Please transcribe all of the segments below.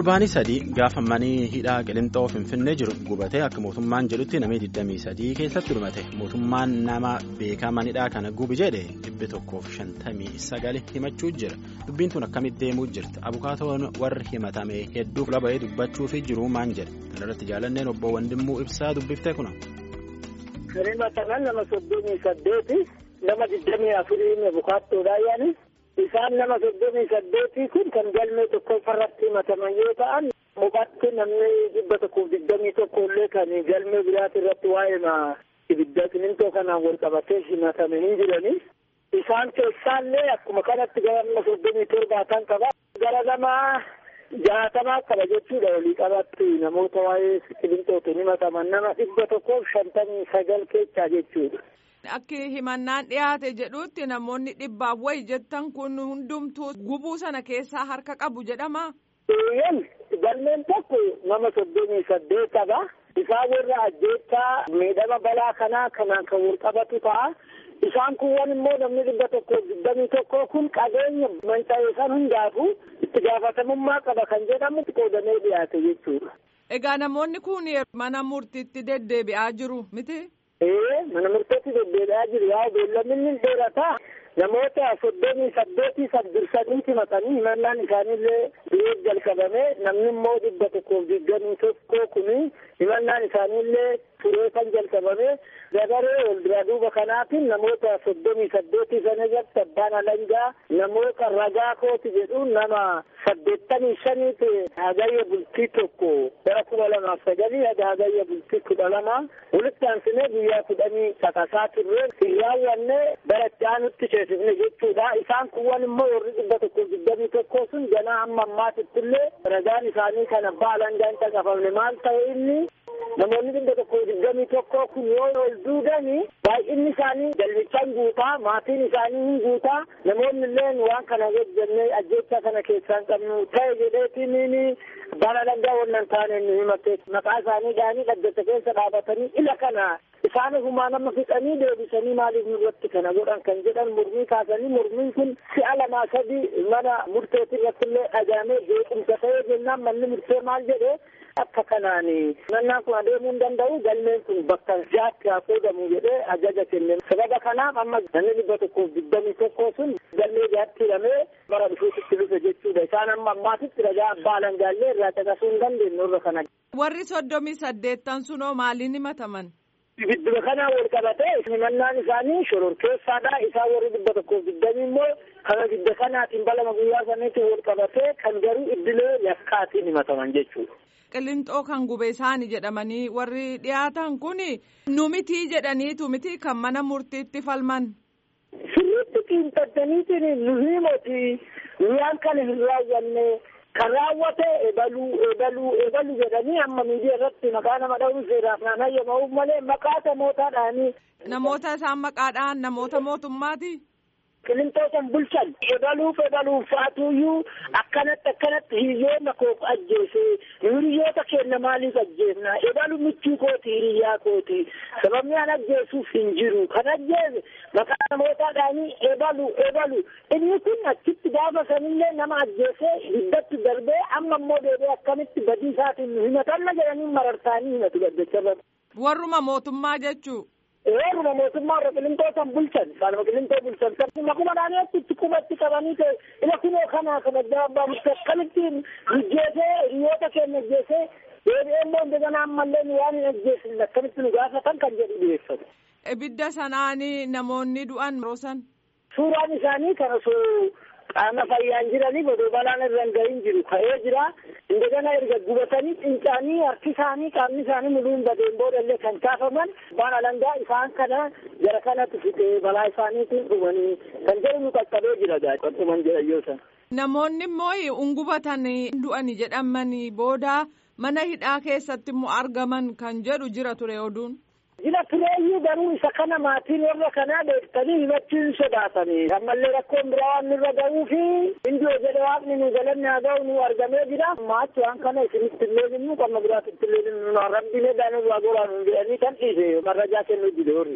fulbaanii sadii gaafa manii hidhaa qilixoo finfinnee jiru gubatee akka mootummaan jedhutti namni 23 keessatti dhumate mootummaan nama beekaa manidhaa kana gubi jedhe dhibbi tokkoof 59 himachuu jira dubbiin tun akkamitti deemuu jirti abukaatoon warri himatame hedduu fuula bahee dubbachuufi jiru maan jedhe kanarratti jaalanneen obbo Wandimmuu ibsaa dubbiftee kuna. Himataman nama soddomii saddeeti nama digdamii afurii abukaattoodha yaani. Isaan nama soddomii saddeetii kun kan galmee tokkoffaarratti himataman yoo ta'an mubatti namni dhibba tokkoof digdamii tokko illee kan galmee biraati irratti waa'ee ibidda simintoo kanaan wal qabatee himatame hin jirani. Isaan keessaallee akkuma kanatti gara nama soddomii torbaatan qaba. Gara nama jaatamaa qaba jechuudha walii qabatti namoota waa'ee qilixootiin himataman nama dhibba tokkoof shantamii sagal keessaa jechuudha. Akki himannaan dhiyaate jedhutti namoonni dhibbaaf wayi jettan kun hundumtuu gubuu sana keessaa harka qabu jedhama. Eeyyam galmeen tokko nama soddomii saddeet qaba. Isaan warra ajjeechaa miidhama balaa kanaa kanaan kan wal qabatu ta'a. Isaan kuwwan immoo namni dhibba tokko digdamii tokko kun qabeenya manca'ee san hundaafu itti gaafatamummaa qaba kan jedhamu qoodamee dhiyaate jechuudha. Egaa namoonni kun mana murtiitti deddeebi'aa jiru miti? Ee mana murteetti deddeebi'aa jiru yaa beellamni dheerataa namoota soddomii saddeetii saddursaniiti maqanii himannaan isaaniillee dhiyeef jalqabame namni immoo dhibba tokkoof digdamii tokko kuni himannaan isaaniillee turee kan jalqabame dabaree wal duraa duuba kanaatiin namoota soddomii saddeetii sana irratti abbaan alangaa namoota ragaa kooti jedhu nama saddeettamii shaniiti hagayya bultii tokko bara kuma lamaaf sagalii haga hagayya bultii kudha lama walitti aansinee guyyaa kudhanii caqasaa turre hin raawwanne bara itti aanutti ceesifne jechuudha isaan kuwwan immoo warri dhibba tokko digdamii tokko sun ganaa hamma ammaatitti illee ragaan isaanii kan abbaa alangaan caqafamne maal ta'e inni namoonni dhibba tokko digdamii tokko kun yoo ol duudani baay'inni isaanii galmichaan guutaa maatiin isaanii hin guutaa namoonni illeen waan kana hojjennee ajjeechaa kana keessaan qabnu ta'e jedheetiin bara alangaa wannan taane nu himatte maqaa isaanii dhaanii dhaggeessa keessa dhaabatanii ila kana isaan humaa nama fixanii deebisanii maaliif nurratti kana godhan kan jedhan mormii kaasanii mormiin kun si'a lamaa sadi mana murteetii irratti illee dhagaamee beekumsa ta'ee jennaan manni murtee maal jedhee akka kanaan mannaan kun adeemuu hin danda'u galmeen kun bakka jaatti haa qoodamu jedhee ajaja kenne sababa kanaaf amma namni dhibba tokkoof digdamii tokko sun galmee jaatti hidhamee bara dhufuutitti dhufe jechuudha isaan amma ammaatitti ragaa abbaa alangaallee irraa caqasuu hin dandeenye irra kana. Warri soddomii saddeettan sunoo maaliin himataman? Gidduu kanaa wal qabatee himannaan isaanii shororkeessaadha. Isaan warri dhibba tokkoof digdamii immoo kana gidda kanaatiin balama guyyaa saniitiin wal qabatee kan garuu iddilee yakkaatiin himataman jechuudha. Qilixoo kan gube isaani jedhamanii warri dhiyaatan kun nu mitii jedhaniitu miti kan mana murtiitti falman. Sirriitti xiinxattaniitiin nu himoti waan kana hin raawwanne kan raawwate ebaluu ebaluu ebaluu jedhanii amma miidiyaa irratti maqaa nama dha'uun seeraaf naan hayyamamuuf malee maqaa namootaadhaanii. Namoota isaan maqaadhaan namoota mootummaati. Qilixoo san bulchan ebaluuf ebaluuf faatuuyyuu akkanatti akkanatti hiriyoota koof ajjeese hiriyoota keenya maaliif ajjeefna ebalu michuu kooti hiriyaa kooti sababni an ajjeesuuf hin jiru kan ajjeese maqaa namootaadhaanii ebalu ebalu inni kun achitti gaafa sanillee nama ajjeese hiddatti darbee amma immoo deebi'ee akkamitti badii isaatiin nu himatanna jedhanii marartaanii himatu gaddacharra. Warruma mootummaa jechuu. Eeruma mootummaa irra qilixoo san bulchan isaanuma qilixoo bulchan san makuma dhaaniitti itti qubatti qabanii ta'e ila kunoo kana kana abbaa murtee akkamitti ajjeesee hiriyoota keenya ajjeesee deebi'ee immoo indegana ammallee nu waan hin ajjeesine akkamitti nu gaafatan kan jedhu dhiyeeffatu. Ibidda sanaanii namoonni du'an roosan. Suuraan isaanii kan osoo qaama fayyaan jiranii odoo balaan irra hin gahin jiru ka'ee jira indegana erga gubatanii fincaanii harki isaanii qaamni isaanii muluun badeen boodallee kan kaafaman waan alangaa isaan kana gara kanatti fixee balaa isaaniitiin dhumanii kan jedhu nu qaqqabee jira qaxxuman jedha yoo san. Namoonni immoo ungubatanii du'ani jedhamanii booda mana hidhaa keessatti immoo argaman kan jedhu jira ture oduun. Jila tureeyyuu garuu isa kana maatiin warra kanaa beektanii himachuun sodaatanii ammallee rakkoon biraa waan nurra ga'uu fi indoo jedhe waaqni nu galanni haa ga'u nu argamee jira maachi waan kana isinitti illee hinnu qonna biraatti illee hinnu rabbiin edaa nurraa goraa nu jedhanii kan dhiise marrajaa kennuu jide horri.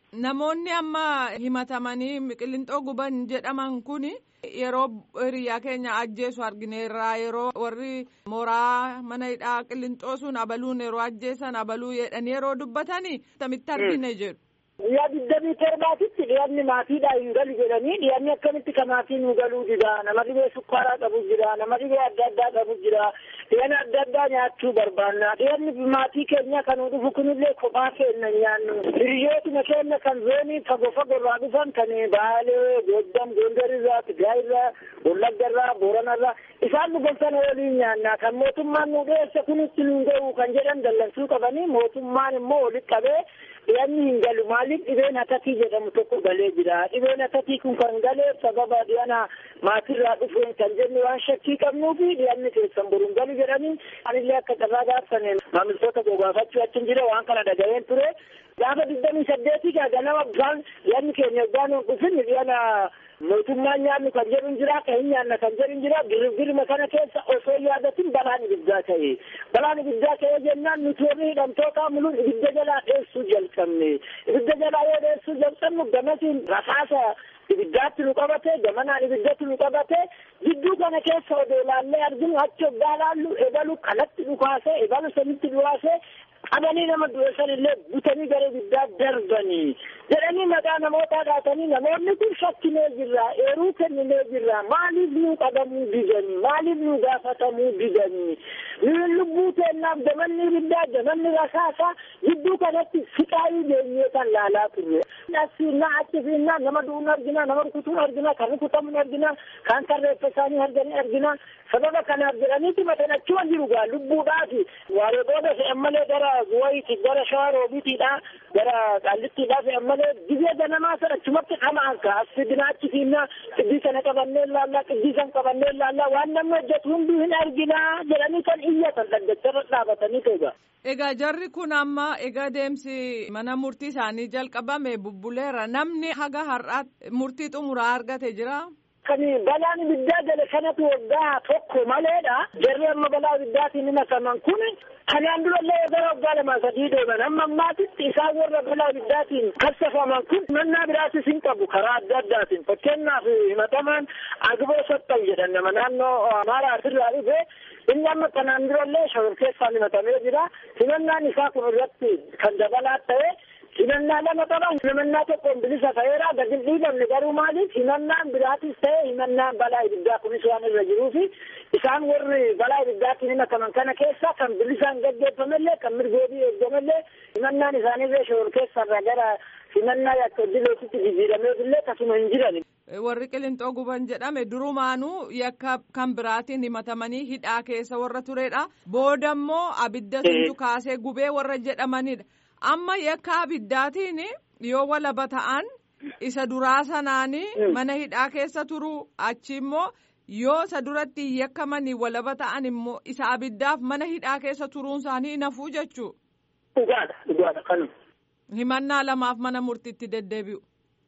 Namoonni amma himatamanii qillinxoo guban jedhaman kun yeroo hiriyaa keenya ajjeesu argineerra yeroo warri mooraa mana hidhaa qillinxoo sun abaluun yeroo ajjeesan abaluu jedhanii yeroo dubbatanii tamitti argine jedhu. Guyyaa digdamii torbaatitti dhiyaanni maatiidhaa hin galu jedhanii dhiyaanni akkamitti ka maatii nu galuu jira nama dhibee sukkaaraa qabu jira nama dhibee adda addaa qabu jira dhiyaana adda addaa nyaachuu barbaanna dhiyaanni maatii keenya kan dhufu kunillee kophaa keenya nyaannu hiriyootuma keenya kan zoonii fagoo fagoorraa dhufan kan baalee goddam gondarirraa tigraayirraa wallaggarraa booranarraa isaan nu gonfana waliin nyaanna kan mootummaan nu dhiyeesse kunitti nu ga'u kan jedhan dallansuu qabanii mootummaan immoo walitti qabee dhiyaanni hin galu maaliif dhibeen hatatii jedhamu tokko galee jira dhibeen hatatii kun kan galee sababa dhiyaana maatirraa dhufeen kan jennu waan shakkii qabnuu fi dhiyaanni keessan boruun galu jedhanii anillee akka carraa gaafsane maamiltoota gogaafachuu achin jira waan kana dhaga'een ture gaafa digdamii saddeetii gaa ganama bishaan dhiyaanni keenya yoggaan hin dhufin dhiyaana mootummaan nyaannu kan jedhu jira kan hin nyaanna kan jedhu jira girgirma kana keessa osoo yaadatin balaan ibiddaa ta'e balaan ibiddaa ta'e jennaan nuti warri hidhamtoota muluun ibidda jalaa dheessuu jalqabne ibidda jalaa yoo dheessuu jalqabnu gamasiin rasaasa ibiddaatti nu qabate gamanaan ibiddatti nu qabate gidduu kana keessa odoo laallee arginu achi hoggaa laallu ebalu kalatti dhukaase ebalu sanitti dhukaase qabanii nama du'e san illee butanii gara ibiddaa darbanii jedhanii maqaa namootaa dhaatanii namoonni kun shakkinee jirra eeruu kenninee jirra maaliif nu qabamuu didanii maaliif nu gaafatamuu didanii nuyin lubbuu teennaaf gamanni ibiddaa gamanni rasaasaa gidduu kanatti fiqaayii geenyee kan laalaa turre asiinnaa achi fiinnaa nama du'uun argina nama rukutuun argina kan rukutamuun argina kan tarreeffa isaanii arganii argina sababa kanaaf jedhaniiti matan achuma jiru gaa lubbuudhaafi waaree booda fe'an malee gara guwayiiti gara shawaa roobiitiidha gara qaallittiidha fe'an malee dibee ganamaa sana achumatti dhamaan ka as fidinaa achi fiinnaa qiddii sana qabannee laallaa qiddii san qabannee laallaa waan namni hojjetu hunduu hin arginaa jedhanii kan iyyatan dhaggacharra dhaabatanii ta'uga. Egaa jarri kun amma egaa deemsi mana murtii isaanii jalqabame bubbuleera namni haga har'aatti murtii xumuraa argate jira. kan balaan ibiddaa gale kanatu waggaa tokko maleedha jarri amma balaa ibiddaatiin himataman kun kanaan durallee gara waggaa lama sadii deeman amma ammaatitti isaan warra balaa ibiddaatiin kassafaman kun mannaa biraatis hin qabu karaa adda addaatiin fakkeenyaaf himatamaan agiboo sottan jedhan nama naannoo amaaraa asirraa dhufe inni amma kanaan durallee shawar keessaan himatamee jira himannaan isaa kun irratti kan dabalaa ta'e himannaa lama qaban himannaa tokkoon bilisa ta'eera gadi hin dhiifamne garuu maaliif himannaan biraatis ta'e himannaan balaa ibiddaa kunis waan irra jiruufi isaan warri balaa ibiddaatiin himataman kana keessa kan bilisaan gaggeeffamellee kan mirgoobii eeggamellee himannaan isaanirree shawar keessarra gara himannaa yakka dileetitti jijjiirameefillee kasuma hin jiran. Warri qillinxoo guban jedhame durumaanuu yakka kan biraatiin himatamanii hidhaa keessa warra turedha. Booda immoo abidda suntu kaasee gubee warra jedhamanidha. Amma yakka abiddaatiin yoo walaba ta'an isa duraa sanaanii mana hidhaa keessa turu achi immoo yoo isa duratti yakkamanii walaba ta'an immoo isa abiddaaf mana hidhaa keessa turuun isaanii nafuu jechuu. Dhugaadha dhugaadha kanuma. Himannaa lamaaf mana murtiitti deddeebi'u.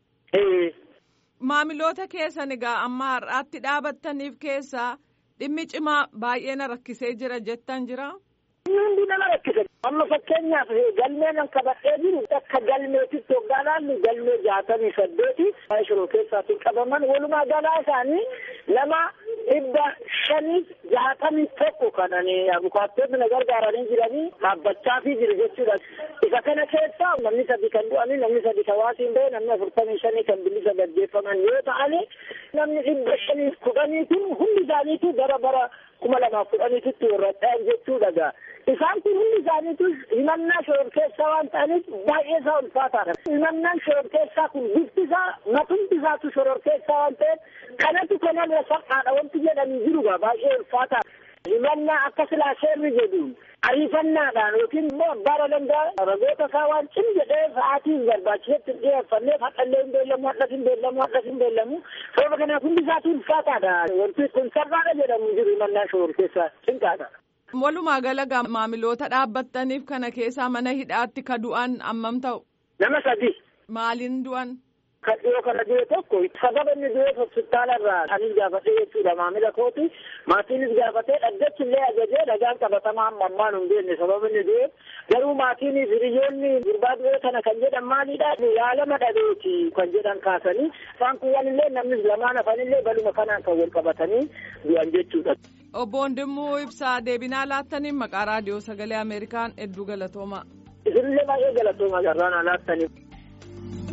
Maamiloota keessan egaa amma har'aatti dhaabattaniif keessaa dhimmi cimaa baay'ee na rakkisee jira jettan jira. Hundi nama rakkisa. Amma fakkeenyaaf galmee nan qabadhee jiru akka galmeetitti hoggaa laallu galmee jaatamii saddeeti shiroo keessaatiin qabaman walumaa galaa isaanii nama dhibba shaniif jaatamii tokko kanani abukaattoonni na gargaaranii jiranii dhaabbachaafii jiru jechuudha. Isa kana keessa namni sadi kan du'anii namni sadi kan waasiin bahe namni afurtamii shanii kan bilisa gaggeeffaman yoo ta'ani namni dhibba shaniif kudhanii kun hundi isaaniitu gara bara kuma lamaaf kudhaniititti warra dha'an jechuudha gaa. Isaan kun hundi isaaniitu himannaa shoror keessaa waan ta'aniif baay'ee isaa ulfaataadha. Himannaan shoror keessaa kun bifti isaa matumti isaatu shoror keessaa waan ta'eef kanatu kanarra salphaadha wanti jedhanii jiru gaa baay'ee ulfaataadha. Himannaa akka silaa seerri jedhuun ariifannaadhaan yookiin immoo abbaa danda'a ragoota isaa waan cim jedhee sa'aatiin barbaachisetti dhiyeeffannee hadhallee hin beellamu hadhas hin beellamu hadhas hin beellamu sababa kanaaf hundi isaatu ulfaataadha wanti kun sarbaadha jedhamu jiru himannaa shoror keessaa cinqaadha. Walumaa gala maamiloota dhaabbattaniif kana keessaa mana hidhaatti ka du'an ammam ta'u? Nama sadi. Maaliin du'an? kan dhiyoo kana du'e tokko sababa inni du'eef hospitaala irraa anis gaafatee jechuudha maamila kooti maatiinis gaafatee dhaggeessi illee ajajee dhagaan qabatamaa amma ammaan hin beekne sababa inni du'eef garuu maatiin hiriyoonni gurbaa du'ee kana kan jedhan maalidha yaalama dhabeeti kan jedhan kaasanii isaan kuwwan illee namni lamaan hafanillee baluma kanaan kan wal qabatanii du'an jechuudha. Obbo Wandimmoo Ibsaa deebinaa laattaniin maqaa raadiyoo sagalee Ameerikaan hedduu galatooma. Isinillee baay'ee galatooma garraan laattaniif.